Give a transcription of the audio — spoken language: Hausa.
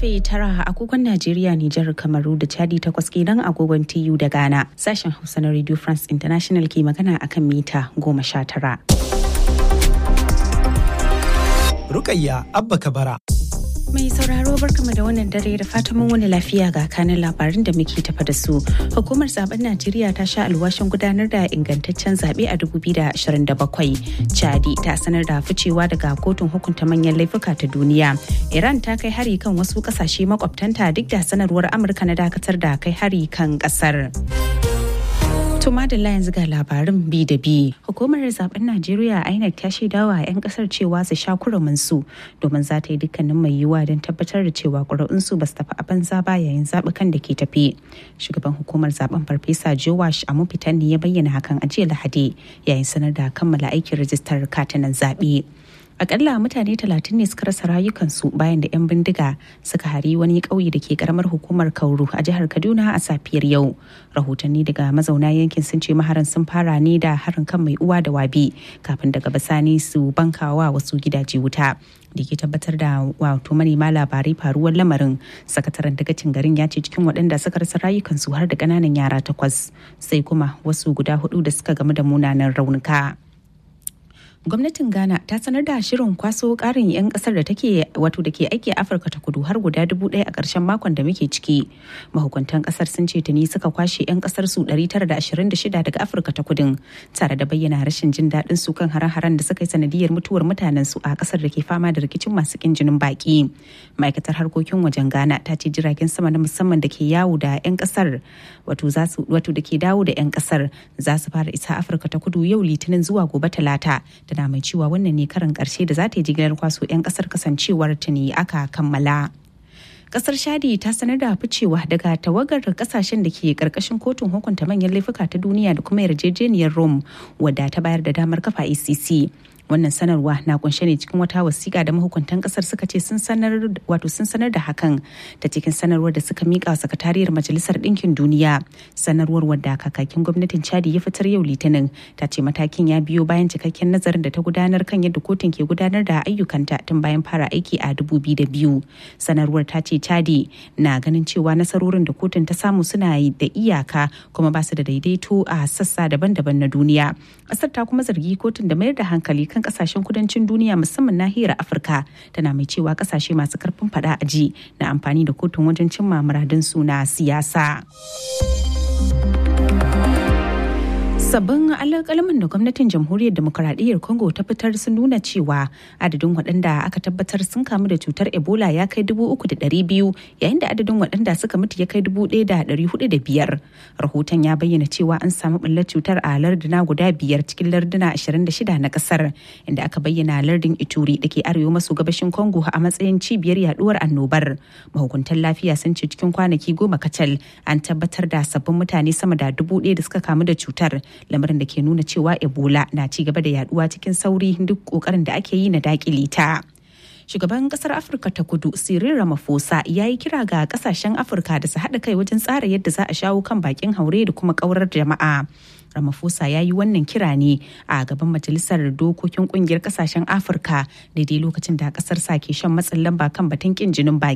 karfe tara agogon Najeriya, Nijar, Kamaru da Chadi takwas kenan agogon TU da Ghana. Sashen Hausa na Radio France International ke magana akan mita goma sha tara. Rukayya Abba Kabara. Mai sauraro barkama da wannan dare da fatan mun wani lafiya ga kanin labarin da muke tafa da su. Hukumar zaben Najeriya ta sha alwashin gudanar da ingantaccen zaɓe a 2027. Chadi ta sanar da ficewa daga kotun hukunta manyan laifuka ta duniya. Iran ta kai hari kan wasu kasashe makwabtanta duk da sanarwar Amurka na dakatar da kai hari kan kasar. Tuma da yanzu ga labarin bi da bi. Hukumar zaben Najeriya INEC ta shaidawa 'yan kasar cewa su sha kurumin su domin za ta yi dukkanin mai yiwuwa don tabbatar da cewa ƙuri'unsu ba su tafi a banza ba yayin zaɓukan da ke tafi. Shugaban hukumar zaben Farfesa Jowash Amufitan ne ya bayyana hakan a jiya Lahadi yayin sanar da kammala aikin rajistar katunan zaɓe. akalla mutane talatin ne suka rasa rayukansu bayan da 'yan bindiga suka hari wani ƙauye da ke karamar hukumar kauru a jihar kaduna a safiyar yau rahotanni daga mazauna yankin sun ce maharan sun fara ne da harin kan mai uwa da wabi kafin daga bisani su bankawa wasu gidaje wuta da ke tabbatar da wato manema labarai faruwar lamarin sakataren dagacin garin ya ce cikin waɗanda suka rasa rayukansu har da ƙananan yara takwas sai kuma wasu guda hudu da suka gamu da munanan raunuka. gwamnatin ghana ta sanar da shirin kwaso karin 'yan kasar da take wato da ke aiki a afirka ta kudu har guda dubu ɗaya a ƙarshen makon da muke ciki mahukuntan kasar sun ce tuni suka kwashe 'yan kasar su 926 daga afirka ta kudin tare da bayyana rashin jin daɗin su kan hare-haren da suka yi sanadiyar mutuwar mutanen su a kasar da ke fama da rikicin masu kin jinin baki ma'aikatar harkokin wajen ghana ta ce jiragen sama na musamman da ke yawo da 'yan kasar wato da ke dawo da 'yan kasar za su fara isa afirka ta kudu yau litinin zuwa gobe talata tana mai cewa wannan ne karin karshe da za ta yi jigilar kwaso 'yan kasar kasancewar tuni aka kammala. kasar shadi ta sanar da ficewa daga tawagar kasashen da ke karkashin kotun hukunta manyan laifuka ta duniya da kuma yarjejeniyar rome wadda ta bayar da damar kafa icc wannan sanarwa na kunshe ne cikin wata wasiƙa da mahukuntan ƙasar suka ce sun sanar wato sun sanar da hakan ta cikin sanarwar da suka miƙa wa sakatariyar majalisar ɗinkin duniya sanarwar wadda kakakin gwamnatin chadi ya fitar yau litinin ta ce matakin ya biyo bayan cikakken nazarin da ta gudanar kan yadda kotun ke gudanar da ayyukanta tun bayan fara aiki a biyu sanarwar ta ce chadi na ganin cewa nasarorin da kotun ta samu suna da iyaka kuma ba su da daidaito a sassa daban-daban na duniya ƙasar ta kuma zargi kotun da mayar da hankali kan kasashen kudancin duniya musamman nahiyar afirka tana mai cewa kasashe masu karfin fada a ji na amfani da kotun wajen cimma muradun suna siyasa sabbin alƙalamin da gwamnatin jamhuriyar demokuraɗiyyar congo ta fitar sun nuna cewa adadin waɗanda aka tabbatar sun kamu da cutar ebola ya kai dubu uku da ɗari biyu yayin da adadin waɗanda suka mutu ya kai dubu ɗaya da ɗari hudu da biyar rahoton ya bayyana cewa an samu ɓullar cutar a larduna guda biyar cikin larduna ashirin da shida na ƙasar inda aka bayyana lardin ituri da ke arewa maso gabashin congo a matsayin cibiyar yaduwar annobar mahukuntan lafiya sun ce cikin kwanaki goma kacal an tabbatar da sabbin mutane sama da dubu ɗaya da suka kamu da cutar lamarin da ke nuna cewa ebola na ci gaba da yaduwa cikin sauri duk kokarin da ake yi na dakile ta shugaban kasar afirka ta kudu cyril ramaphosa ya yi kira ga kasashen afirka da su haɗa kai wajen tsara yadda za a shawo kan bakin haure da kuma kaurar jama'a Ramaphosa ya yi wannan kira ne a gaban majalisar dokokin kungiyar kasashen Afirka daidai lokacin da kasar sa ke shan matsin lamba kan batun kin jinin baki